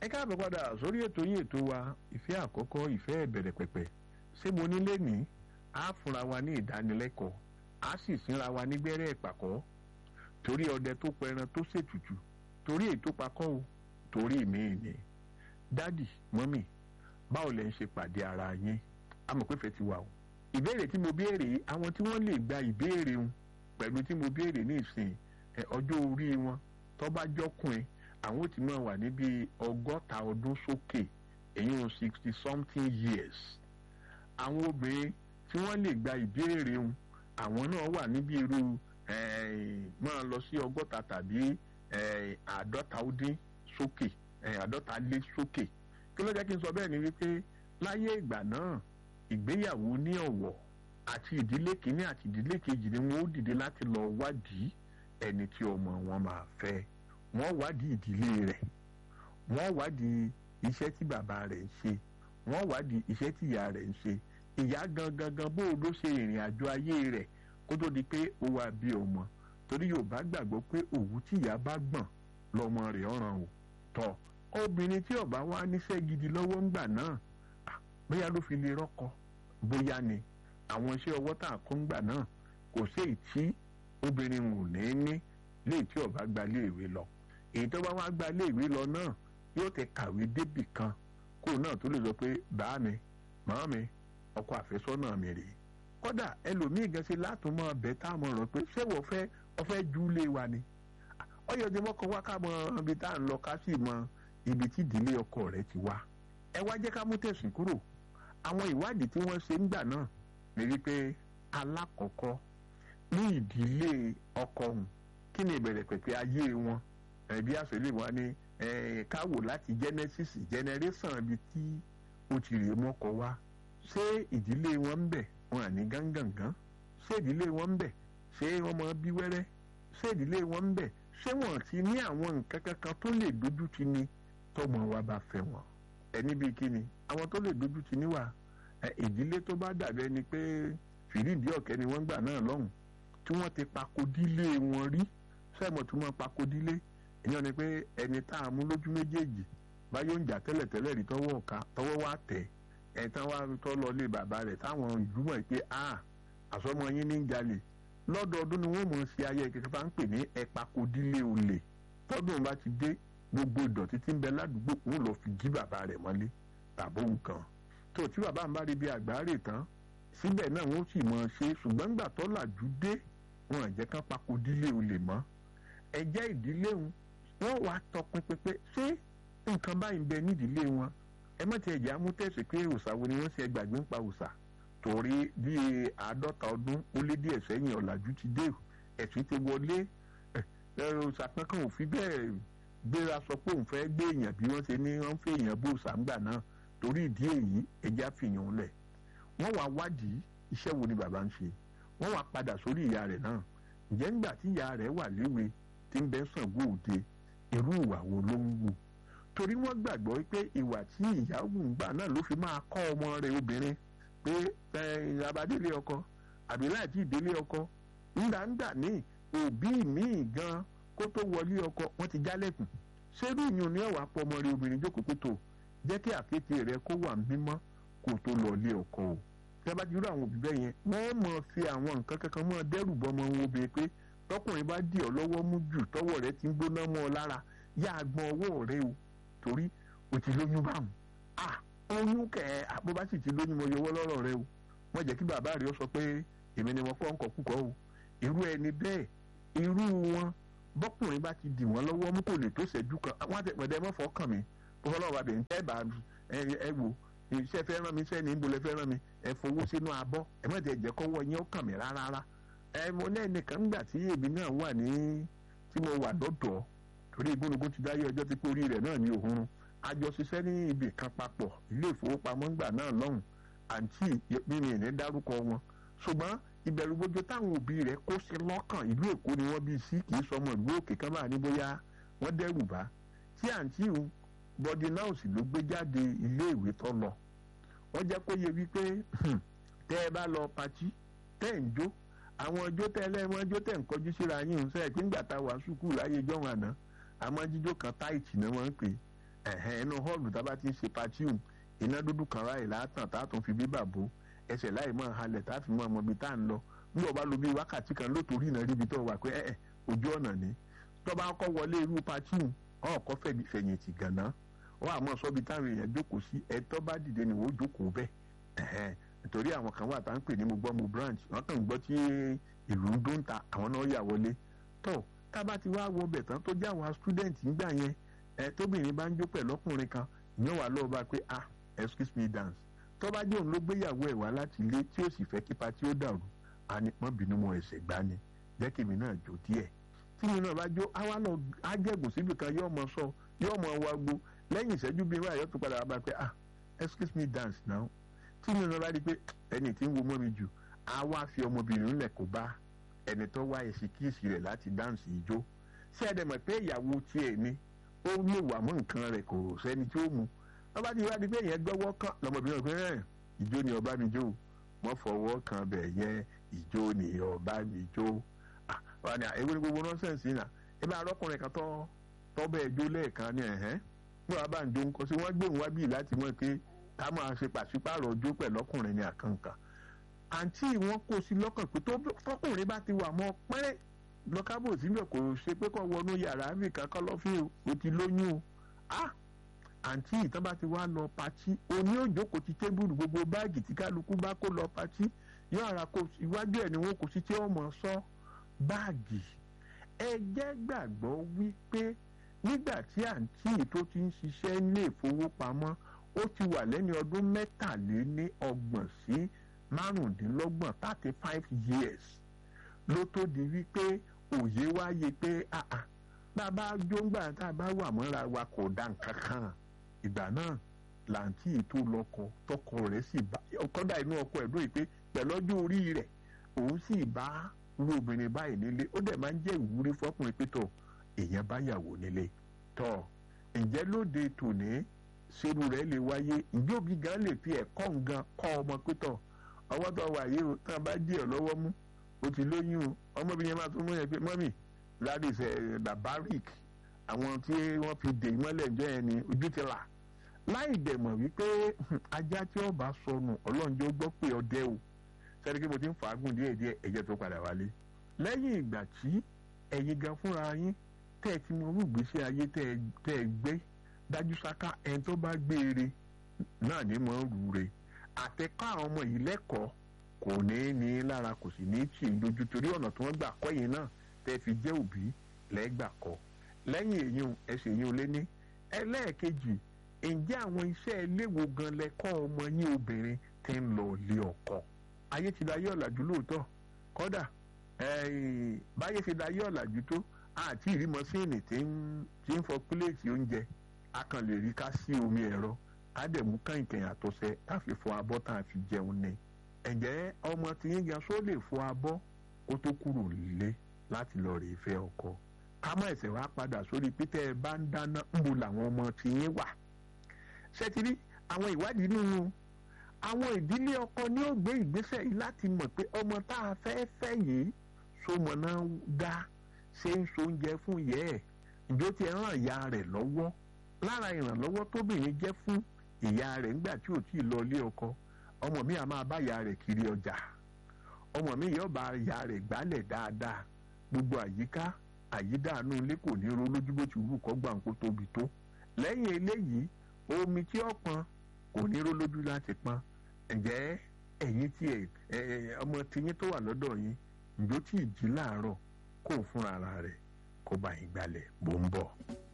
ẹ káàbọ̀ padà sórí ètò yín ètò wa ìfẹ́ àkọ́kọ́ ìfẹ́ ìbẹ̀rẹ̀ pẹ̀pẹ̀ ṣé mo ní lẹ́nìí á fúnra wa ní ìdánilẹ́kọ̀ọ́ á sì sínra wa nígbẹ́rẹ́ ìpàkọ́ torí ọdẹ tó pẹran tó ṣètùtù torí ètò pakọ́ o torí mi ni dádì mọ́mì báwo lẹ ń ṣe pàdé ara yín amọ̀pẹ́fẹ́ ti wà o ìbéèrè tí mo béèrè àwọn tí wọ́n lè gba ìbéèrè wọn pẹ̀lú tí mo béèrè ní ìsìn ọjọ́ orí wọn tó bá jọ́kùnrin àwọn ò ti máa wà níbi ọgọ́ta ọdún sókè èyí ò sixty something years àwọn obìnrin tí wọ́n lè gba ìbéèrè wọn àwọn náà wà níbi irú máa lọ sí ọgọ́ta tàbí àádọ́ta ó dín sókè àádọ́ta lé sókè kí ló jẹ́ kí n sọ bẹ́ẹ̀ ni wípé láyé ìgbà náà ìgbéyàwó ní ọ̀wọ̀ àti ìdílé kìíní àti ìdílé kejì ni wọ́n ó dìde láti lọ wádìí ẹni tí ọmọ wọn máa fẹ́ wọ́n wádìí ìdílé rẹ̀ wọ́n wádìí iṣẹ́ tí bàbá rẹ̀ ń ṣe wọ́n wádìí iṣẹ́ tí ìyá rẹ̀ ń ṣe ìyá gangan gan bó ló ṣe ìrìn àjò ayé rẹ̀ kó tó di pé ó wá bí ọmọ torí Yorùbá gbàgbọ́ pé òwú tí ìyá bá gbọ̀n lọ́mọ rẹ̀ ọ̀ràn o tọ̀ obìnrin tí ó bá wá níṣẹ́ gidi lọ́wọ́ ńgbà náà bóyá ló fi lè rọ́kọ bóyá ni àwọn iṣẹ́ ọwọ́ tá a kọ́ ńgbà náà kò sí èyí tí obìnrin ò ní ní léyìí tí ó bá gba léèwé lọ èyí tó bá wá gba léèwé lọ náà yóò ti kàwé débì kan kó náà tó lè sọ pé bàá mi màá mi ọkọ àfẹ́sọ́nà mi rèé kódà ẹlòmíì gan ṣe látùmọ̀ ọbẹ̀ tá a mọ̀ rọ̀ pé ṣé wọ́n fẹ́ ọfẹ́ ju lé wa ni ọyọ tí wọ́n kọ́ wá ká mọ ibi tá à ń lọ ká sì mọ ibi tí ìdílé ọkọ rẹ̀ ti wá ẹ wá jẹ́ ká mú tẹ̀sùn kúrò àwọn ìwádìí tí wọ́n ṣe ń gbà náà ní wípé alákọ̀ọ́kọ́ ní ìdílé ọkọ ọ̀hún kí ni ìbẹ̀rẹ̀ pẹ̀pẹ̀ ayé wọn ẹ̀bí àṣẹlẹ̀ wọn ni káwò láti genesis generation ibi tí ó ti rè mọ́kọ wá ṣé ìdílé wọn ń bẹ̀ wọn àní gángangan ṣé ìdílé wọn ń bẹ̀ ṣé wọ́n mọ bí wẹ́rẹ́ ṣé ìdílé wọn ń bẹ̀ ṣé wọ́n ti ní àwọn nǹkan kankan tó lè dojú ti ni tọmọ wa bá fẹ́ wọn ẹni bíi kí ni àwọn tó lè dojú ti níwà ìdílé tó bá dàbí ẹni pé fìrídìí ọ̀kẹ́ ni wọ́n gbà náà lọ́hùn tí wọ́n ti pakodílé wọn rí sẹ́mọ̀ tí wọ́n pakodílé ìyẹn ni pé ẹni tá a mú lójú méjèèjì báyọ̀ ń jà tẹ́lẹ̀tẹ́lẹ̀ rí tọwọ́ ọ̀ka tọwọ́ wá tẹ̀ ẹ̀ tán wá tọ́ lọ lé bàbá rẹ̀ táwọn ìlú mọ̀ pé a àsọmọ yín ní jalè lọ́dọọdún ni wọ́n mọ̀ ṣe ayẹyẹ kẹkẹ bá ń pè ní ẹ̀pakodílé olè tọ́dún bá ti dé gbogbo ìdọ̀tí tí ń bẹ ládùúgbò wọn lọ fi jí bàbá rẹ̀ mọ́lé tàbó nǹkan tó tí bàbá ń bá rí bí àgbáre tán síbẹ̀ náà wọ́n sì mọ̀ ṣe ṣùgbọ́n ńgbà tó làjú dé wọn àjẹ́ kan pakodílé olè mọ́ ẹ̀jẹ̀ ìdílé wọn wọ́n wàá tọpinpin pé ṣé nǹkan báyìí ń bẹ nídìílé wọn ẹ mọ̀ tí ẹ̀jẹ̀ amútẹ̀sí pé òòṣà wo ni wọ́n ṣe gbàgbé ń pa òòṣà torí bí àádọ́ta ọdún ó lé díẹ̀ sẹ́yìn ọ̀làjú ti dé ẹ̀sìn ti wọlé òòṣà kankan ò fi bẹ́ẹ̀ gbéra sọ pé òun fẹ́ gbé èèyàn bí wọ́n ṣe ní wọ́n fẹ́ èèyàn bó sàǹgbà náà torí ìdí èyí ẹja fìyàn lẹ̀ wọ́n wá wádìí iṣẹ́ wo ni bàbá ń ṣe wọ́n wá padà sórí ìyá rẹ̀ náà ǹjẹ́ ńgbà tí ìyá rẹ̀ wà léwe tí ń bẹ Ṣàngó Òde irú ìwà wo ló ń wù torí wọ́n gbàgbọ́ pé ìwà tí ìyá wù ń gbà náà ló fi máa kọ́ ọmọ rẹ̀ obìnrin pé abadélé ọkọ àbí láti ìdílé ọkọ ńgbàǹgbà míì òbí míì gan kó tó wọlé ọkọ wọn ti jálẹ̀kùn ṣerú ìyún ní ọ̀wà pọ̀ ọmọ rẹ obìnrin jókòó pé tó jẹ́ kí àkété rẹ kó wà mímọ́ kó tó lọ lé ọkọ o tẹ́ bá ti rú àwọn òbí bẹ́ẹ̀ yẹn wọ́n mọ̀ fi àwọn nǹkan kankan mọ́ dẹ́rù bọ́ ọmọ wọn obìnrin pé tọkùnrin bá dì ọ́ lọ́wọ́ mú jù tọwọ́ rẹ ti ń gbóná mọ́ ọ lára yá a gbọ́n ọwọ́ rẹ o torí o ti lóyún báwọn à oyún kẹ àbó bá sì ti lóyún mọ yọwọ́ lọ́rọ̀ rẹ o wọ́n jẹ́ kí bàbá rẹ sọ pé èmi ni wọ́n kọ́ ń kọ́ kúkọ́ o irú ẹni bẹ́ẹ̀ irú wọn bọ́kùnrin bá ti dì wọ́n lọ́wọ́ mú kò lè tó ṣẹ́jú kan àwọn àtẹ̀pẹ̀dẹ̀ mọ́fọ́ kàn mí fọlọ́wọ́ abẹ ń tẹ́ bá ẹ wò iṣẹ́ fẹ́ rán mi iṣẹ́ ní ìbòlẹ̀ fẹ́ rán mi ẹ fowó sínú abọ́ ẹ má jẹ́ jẹ́ kọ́wọ́ yín ó kàn mí rárá ẹ mo náà nìkan ńgbà tí èmi náà wà ní tí mo wà lọ́dọ̀ torí ìgbónugún ti dáyé ọjọ́ tí kórìí rẹ̀ náà ní òhun àjọ ṣiṣẹ́ ní ibì kan papọ̀ ilé ìfowópamọ́ ńgbà náà lọ́hùn àǹtí mímì ní dárúkọ wọn ṣùgbọ́n ìbẹ̀rù gbójú táwọn òbí rẹ̀ kó sí lọ́kàn ìlú èkó ni wọ́n bí sí kì í sọmọ ìlú òkè kan bá ní bóyá wọ́n dẹ́rù bá tí àǹtí òun bọ́dí náà sì ló gbé jáde iléèwé tó lọ wọ́n jẹ́ kó yẹ wípé tẹ́ ẹ bá lọ patí tẹ́ ẹ̀ ń jó àwọn ọjọ́ tẹ́ ẹlẹ́mọ ọjọ́ tẹ́ ń kọjú síra yín ń sẹ́yìn pé ńgbà tá a wà sùkúù láyé jọ́wọ́n àná àmọ́ jíjó kan táìtì náà wọ́n ń pè ẹ̀hẹ́n inú họ́ọ̀lù tá a bá ti ń ṣe patium iná dúdú kan ráì látàn tá a tún fi bíbà bò ẹsẹ̀ láì mọ̀ halẹ̀ tá a fi mọ̀ ọmọ ibi tá a ń lọ bí ọba lo bí wákàtí kan lótorí iná ríbi tó wà pé ẹ̀ẹ́ ojú ọ̀nà ni tọ́ba kọ́ wọlé irú patium ọ̀ọ́kọ́ fẹ̀yìntì gànà wọ́n àmọ́ sọ́bi táwọn èèyàn jókòó sí ẹ̀tọ́ bá dìde ni wọ́n jókòó bẹ́ẹ̀ ẹ̀hẹ́n nítorí àwọn kan wà tá à ń pè ní mo gbọ́ mo branch wọ́n kàn ń gbọ́ tí ìlú ń dún ta àwọn náà yà wọlé tó tá a bá ti wá wọ bẹ̀ tán tó jẹ́ àwọn student nígbà yẹn ẹ tóbìnrin bá ń jó pẹ̀lú ọkùnrin kan ìyẹn wà lọ́ọ́ bá pé ah excuse me dance tó bá jẹ́ òun ló gbéyàwó ẹ̀ wá láti ilé tí ó sì fẹ́ kí patí ó dàrú a ní pọ́n bínú mọ́ ẹsẹ̀ gbá ni jẹ́ kí mi náà jó díẹ̀ tí mi náà bá jó àwa lọ ájẹ̀gùn síbi kan yóò mọ sọ yóò mọ wagbo lẹ́yìn ìṣẹ́jú bíi wáyọ̀ tó padà wá bá pé ah excuse me dance now tí mi náà bá rí i pé ẹni tí ń wo mọ́ mi jù á wá fi ọmọbìnrin ńlẹ̀ kó bá ẹni tó wá èsì kíìsì rẹ̀ láti dáǹsì ijó ṣé ẹ dẹ̀ mọ̀ pé ìyàwó tiẹ̀ ni ó lè wà mọ́ nǹkan rẹ̀ kò sẹ́ni tí ó mu wọ́n bá ti wá di pé yẹn gbọ́wọ́ kan lọ́mọbìnrin ọ̀gbìn rẹ̀ ìjó ni ọba mi jó wọ́n fọwọ́ kan bẹ̀ yẹn ìjó ni ọba mi jó wọ́n ní ewu ni gbogbo nọ́sẹ̀nsì náà ebi arọ́kùnrin kan tọ́ tọ́ bẹ́ẹ̀ jó lẹ́ẹ̀kan ní ẹ̀hẹ́n bí wọ́n bá ń jó nǹkan sí wọ́n gbóhùn wá bíi láti mọ̀ pé ká máa ṣe pàṣípààrọ̀ ọjọ́ pẹ̀lú ọkùnrin ní àkànkàn àǹtí wọn kó sí lọ́kàn pé tọkùnrin bá ti wà mọ́ pẹ́rẹ́ lọ́kábò síbẹ̀ kò ṣe pé kọ́ wọnú yàrá mi kankan lọ́fíìn o ti lóyún o ah àǹtí ìtàn bá ti wá lọ patí oní òjòkó ti tébùlù gbogbo báàgì tí kálukú bá kó lọ patí yóò ara kó iwájú ẹ̀ ni wọ́n kò sí tí ó mọ̀ sọ báàgì ẹ jẹ́ gbàgbọ́ wípé nígbà tí àǹtí tó ti ń ṣiṣẹ́ ní ìfowópamọ́ ó ti wà lẹ́ni ọdún mẹ́tàléní ọgbọ̀n sí márùndínlọ́gbọ̀n thirty five years ló tó di wípé òye wáyé pé bàbá jóńgbà tá a bá wà mọ́ra wa kò dá nǹkan kan ìgbà náà làǹtí tó lọ́kọ tọkọ rẹ̀ sì bá kọ́dà inú ọkọ ẹ̀ lóye pé pẹ̀lú ọjọ́ orí rẹ̀ òun sì bá irú obìnrin báyìí nílé ó dẹ̀ máa ń jẹ́ ìwúrí fọkùnrin pé tọ̀ èèyàn bá yàwó nílé tọ̀ ǹjẹ́ lóde tòní ṣerú rẹ̀ lè wáyé ìjóbi gan lè fi ẹ̀kọ́ ngan kọ́ ọmọ pé tọ̀ ọwọ́ tó wà yìí o tán bá dí ọ̀ lọ́wọ́ mú o ti lóyún o ọmọbìnrin yẹn máa tún mú yẹn pé mọ́mì that is barbaric àwọn tí wọ́n fi dè mọ́lẹ̀ ǹjọ́ yẹn ni ojú ti là láì dẹ̀mọ̀ wípé ajá tí ó bá sọnù ọlọ́njọ́ gbọ́ pé ọdẹ o sẹ́ni kí mo ti ń fàágùn díẹ̀ díẹ̀ ẹ̀jẹ̀ tó padà wálé lẹ́yìn ìgbà tí ẹ̀yin gan fúnra yín tẹ́ ẹ ti mọ orú ìgbésí ayé tẹ́ ẹ gbé dájú sáká ẹni tó bá gbére náà ní mọ̀ ń rú re àtẹ̀kọ́ àwọn ọmọ yìí lẹ́kọ̀ọ́ kò ní ní lára kò sì ní tì í lójú torí ọ̀nà tí wọ́n gbà kọ́ yìí náà tẹ́ fi jẹ́ òbí lẹ́gbà kọ́ lẹ́yìn èyí ẹsẹ̀ yìí ò lé ní ẹlẹ́ẹ̀kejì ǹjẹ́ àwọn iṣẹ́ iléèwò gan lẹ́kọ́ ọmọ yín obìnrin ti ń lọ ilé ọkọ ayé ti dayé ọ̀làjú lóòótọ́ kódà báyé ti dayé ọ̀làjú tó àti ìrímọ́síìnì tí ń fọ pílẹ̀tì oúnjẹ a kàn lè rí ká sí omi ẹ̀rọ ká dẹ̀ mú kàìnkàìn àtọ̀sẹ̀ ká fi fọ abọ́ tá a fi jẹun ni ǹjẹ́ ọmọ tí yín gan só lè fọ abọ́ kó tó kúrò nílé láti lọ rèé fẹ́ ọkọ ká má ẹ̀sẹ̀ wá padà sórí pété ẹ bá ń dáná ń bo làwọn ọmọ tí yín wà ṣẹ́tìrí àwọn ìwádìí nínú àwọn ìdílé ọkọ ní ó gbé ìgbésẹ̀ yìí láti mọ̀ pé ọmọ tá a fẹ́ fẹ́ yìí sọmọ náà dá ṣe ń so oúnjẹ fún ìyẹ́ ẹ̀ ìjọ ti ràn ìyá rẹ̀ lọ́wọ́ lára ìrànlọ́wọ́ tóbìnrin jẹ́ fún ìyá rẹ̀ nígbà tí ò tí ì lọ ilé ọkọ ọmọ mi à máa bá ìyá rẹ̀ kiri ọjà ọmọ mi yóò bá ìyá rẹ̀ gbálẹ̀ dáadáa gbogbo àyíká àyídáàánú ilé kò ní ro lójú bó ti wù kọ́ gbàǹkó tóbi tó lẹ́yìn eléyìí omi tí ó pọn kò ní ró lójú láti pọn ǹjẹ́ ẹ̀yin tí ẹ̀ ọmọ tiyín tó wà lọ́dọ̀ yín ǹjọ́ tí ì jí láàárọ̀ kó fúnra rẹ̀ kó bá yín gbalẹ̀ bó ń bọ̀.